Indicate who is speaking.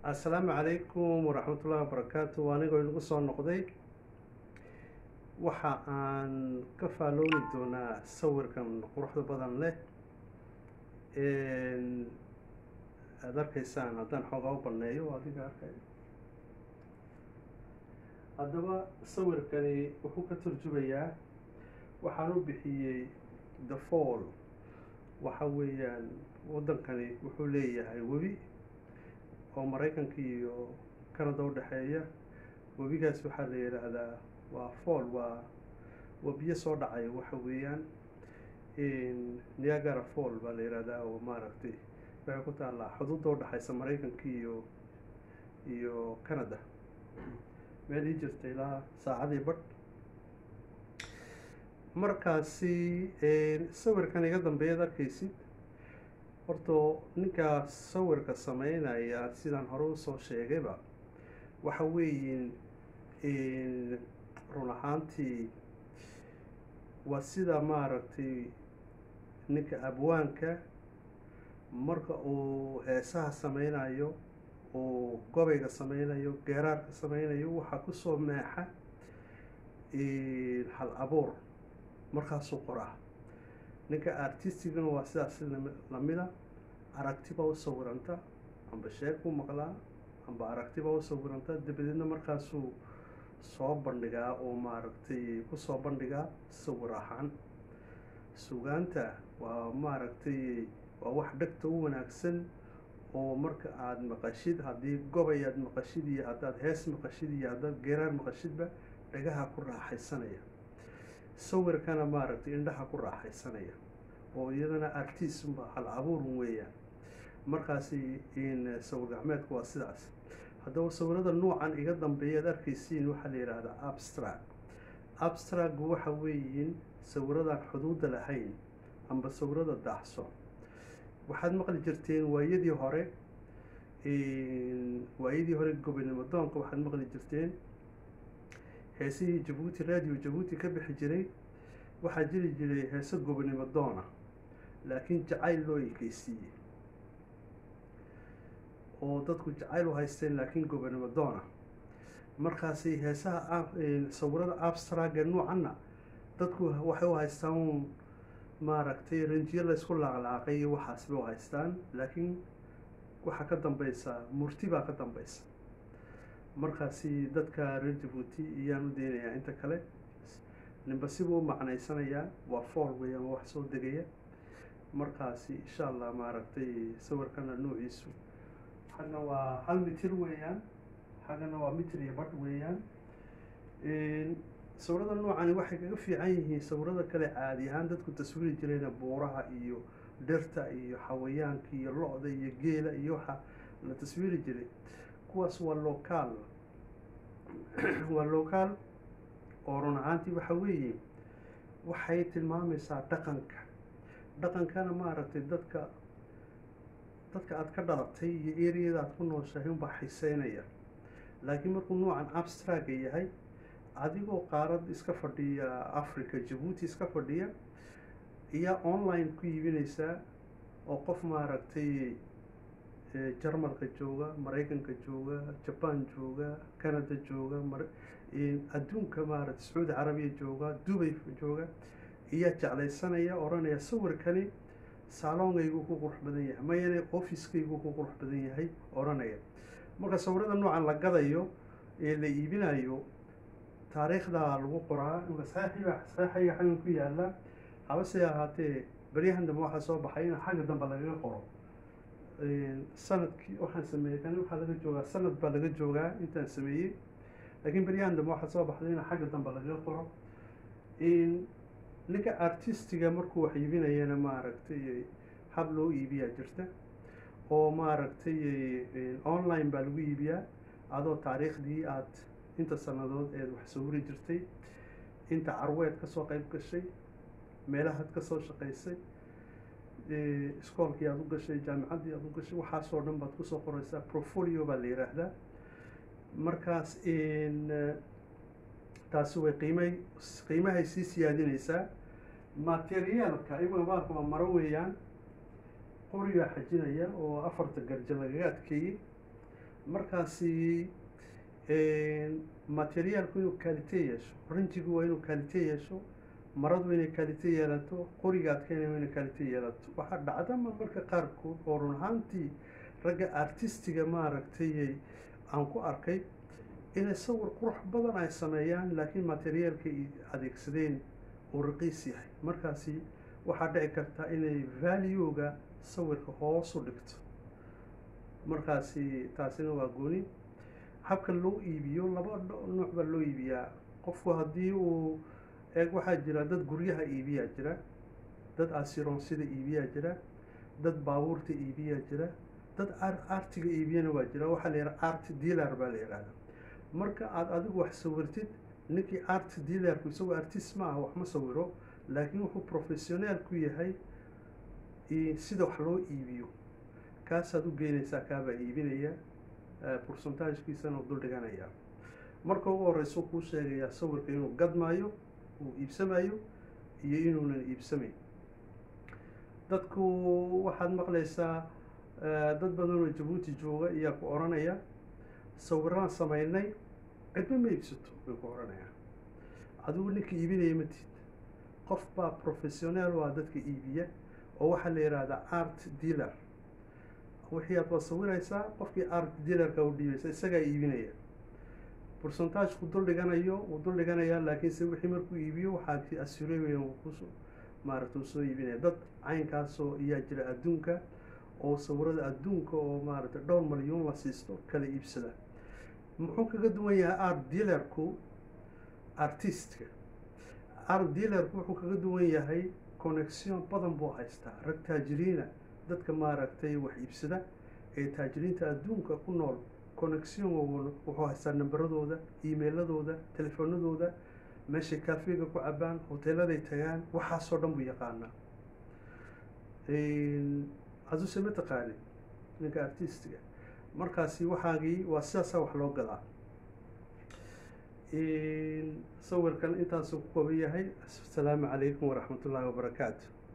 Speaker 1: assalaamu calaykum waraxmatullahi wabarakaatu anigoo inagu soo noqday waxa aan ka faalooni doonaa sawirkan quruxda badan leh aada arkaysaan haddaan xoogaa u baneeyo adiga arkay haddaba sawirkani wuxuu ka turjumayaa waxaan u bixiyey the fall waxa weeyaan waddankani wuxuu leeyahay webi oo maraykanka iyo canada u dhexeeya webigaas waxaa la yidhaahdaa waa fall waa waa biyo soo dhacaya waxa weeyaan niagara fall baa la yidhahdaa oo maaragtay waxay ku taallaa xuduudda u dhexaysa maraykanka iyo iyo canada meel ii jirta ilaa saacadii badh markaasi sawirkan iga dambeeyaad arkaysid horto ninkaa sawirka sameynaya sidaan hore usoo sheegayba waxa weeyin run ahaantii waa sida maaragtay ninka abwaanka marka uu heesaha sameynayo uu gobayga sameynayo geeraarka sameynayo waxaa kusoo meexa hal abuur markaasuu qoraa ninka artistigana waa sidaas lamida aragtiba u sawiranta amba sheeg u maqlaa amba aragtiba u sawiranta dabadeedna markaasuu soo bandhigaa oo maaragtay kusoo bandhigaa sawir ahaan sugaanta waa maaragtay waa wax dhegta u wanaagsan oo marka aada maqashid haddii gobay aad maqashid iyo haddaad hees maqashid iyo haddaad geeraar maqashidba dhagaha ku raaxaysanaya sawirkana maaragtay indhaha ku raaxaysanaya oo iyadana artismba hal abuurun weeyaan markaasi sawir gacmeedku waa sidaas haddaba sawirada nuucan iga dambeeyaad arkaysiin waxaa la yidhaahdaa abstract abstract waxa weeyiin sawiradan xuduudda lahayn amba sawirada daacson waxaad maqli jirteen waayadii hore waayadii hore gobonimo doonka waxaad maqli jirteen heesihii jabuuti radio jabuuti ka bixi jiray waxaa jiri jiray heese gobonimo doona laakiin jacayl loo ekeysiiyey oo dadku jacayl u haysteen laakiin gobonimo doona markaasi heesaha sawirada abstraga nuucanna dadku waxay u haystaan maaragtay ranjiyo laysku laaqlaaqay iyo waxaas bay u haystaan laakiin waxaa ka dambeysa murti baa ka dambeysa markaasi dadka reer jabuuti iyaan u deynayaa inta kale ninba sibuu u macnaysanayaa waa fool weeyaan waa wax soo degaya markaasi insha allah maaragtay sawirkana nuuciisu xagna waa hal mitir weeyaan xaggana waa mitir iyo badh weeyaan sawirada noocani waxay kaga fiican yihiin sawirada kale caadi ahaan dadku taswiiri jirayna buuraha iyo dhirta iyo xawayaanka iyo lo-da iyo geela iyo waxa la taswiiri jiray kuwaas waa locaal waa locaal oo run ahaantii waxa weeye waxay tilmaamaysaa dhaqanka dhaqankana maaragtay dadka dadka aada ka dhalatay iyo eriyada aada ku nooshahay unbaa xiseynaya laakiin markuu nuucan abstraga yahay adigoo qaarad iska fadhiya africa jabuuti iska fadhiya iyaa online ku iibinaysaa oo qof maaragtay jarmalka jooga maraykanka jooga jaban jooga canada jooga adduunka maaragtay sacuudi carabiya jooga dubay jooga iyaa jeclaysanaya odhanaya sawirkani saalongaygu ku qurux badan yahay mayane officekaygu ku qurux badan yahay odhanaya marka sawirada noocan la gadayo ee la iibinayo taariikhda lagu qoraa saxiiba saxiiga xaggan ku yaala habase ahaatee beryahan dambe waxaa soo baxay in xagga dambe lagaga qoro sanadkii waxaan sameeyey kani waxaa laga joogaa sanad baa laga joogaa intaan sameeyey laakiin beryahan dambe waxaa soo baxday in xagga dambe lagaga qoro ninka artistiga markuu wax iibinayana maaragtay hab loo iibiyaa jirta oo maaragtay online baa lagu iibiyaa adoo taariikhdii aad inta sanadood eed wax sawiri jirtay inta carweed kasoo qeyb gashay meelahaad kasoo shaqaysay iskoolkii aada u gashay jaamicaddii aada u gashay waxaasoo dhan baad kusoo qoreysaa profolio baa la yidhaahdaa markaas taasi way qiimay qiimahay sii siyaadinaysaa materiaalka iyaga maalka waa maro weeyaan qorigaa xajinaya oo afarta garja lagaga adkeeyey markaasi materiaalku inuu kaalite yeesho rinjigu waa inuu kaalite yeesho maradu inay kaalite yeelato qoriga adkeynaya waa inay kaalite yeelato waxaa dhacda marmarka qaarkood oo run ahaantii ragga artistiga maaragtay aan ku arkay inay sawir qurux badan ay sameeyaan laakiin materiaalka ay adeegsadeen uu raqiis yahay markaasi waxaa dhici karta inay valuega sawirka hoos u dhigto markaasi taasina waa gooni habka loo iibiyo laba nooc baa loo iibiyaa qofku haddii uu eeg waxaa jira dad guryaha iibiyaa jira dad asironsida iibiyaa jira dad baabuurta iibiyaa jira dad artiga iibiyana waa jira waxaa la yidhaha art dealer baa la yidhahda marka aad adigu wax sawirtid ninkii art dealerku isagoo artist ma aha wax ma sawiro laakiin wuxuu professionaal ku yahay sida wax loo iibiyo kaasaad u geynaysaa kaabaa iibinaya pourcentagekiisana dul dhiganayaa marka ugu horeysa kuu sheegayaa sawirka inuu gadmaayo uu iibsamayo iyo inuunan iibsamayn dadku waxaad maqlaysaa dad badan oo jabuuti jooga ayaa ku odhanaya sawiraan samaynay cidba ma iibsato bay ku odhanayaan adigu ninka iibinaya matid qof baa professionaal waa dadka iibiya oo waxaa la yidhaahdaa art dealer wixii aad waa sawiraysaa qofkii art dealerka u dhiibaysa isagaa iibinaya pourcentageku dul dhiganayo wuu dul dhiganayaa laakiinse wixii markuu iibiyo waxaa assureeya kus maaragta uu soo iibinaya dad caynkaasoo ayaa jira adduunka oo sawirada adduunka oo maaragtay dhowr malyuun la siisto kala iibsada muxuu kaga duwan yahay art dealerku artistka art dealerku wuxuu kaga duwan yahay connection badan buu haystaa rag taajiriina dadka maaragtay wax iibsada ee taajiriinta adduunka ku nool connection wuxuu haystaa namberadooda emailadooda telefoonadooda meeshay kafega ku cabaan hoteeladay tagaan waxaasoo dhan buu yaqaanaa aduse ma taqaani ninka artistiga markaasi waxaagii waa sidaasaa wax loo gadaa sawirkan intaasuu ku kooban yahay asalaamu calaykum waraxmat ullaahi wabarakaatu